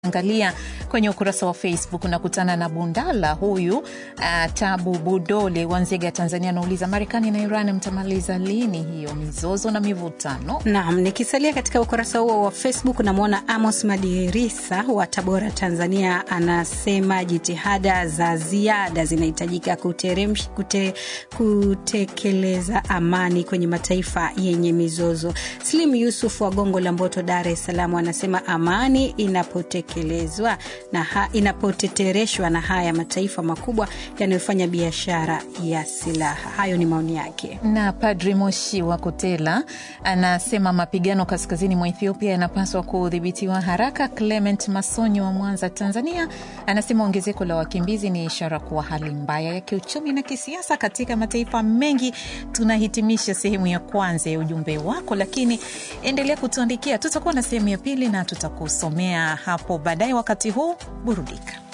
Angalia kwenye ukurasa wa Facebook unakutana na Bundala huyu uh, Tabu Budole wa Nzega, Tanzania, anauliza Marekani na Iran mtamaliza lini hiyo mizozo na mivutano? Naam, nikisalia katika ukurasa huo wa Facebook namwona Amos Madirisa wa Tabora, Tanzania, anasema jitihada za ziada zinahitajika kuteremsh- kute, kutekeleza amani kwenye mataifa yenye mizozo. Slim Yusuf wa Gongo la Mboto, Dar es Salaam, anasema amani inapotekelezwa na ha, inapotetereshwa na haya mataifa makubwa yanayofanya biashara ya silaha. Hayo ni maoni yake. Na Padri Moshi wa Kotela anasema mapigano kaskazini mwa Ethiopia yanapaswa kudhibitiwa haraka. Clement Masonyo wa Mwanza, Tanzania, anasema ongezeko la wakimbizi ni ishara kuwa hali mbaya ya kiuchumi na kisiasa katika mataifa mengi. Tunahitimisha sehemu ya kwanza ya ujumbe wako, lakini endelea kutuandikia. Tutakuwa na sehemu ya pili na tutakusomea hapo baadaye. Wakati huu burudika.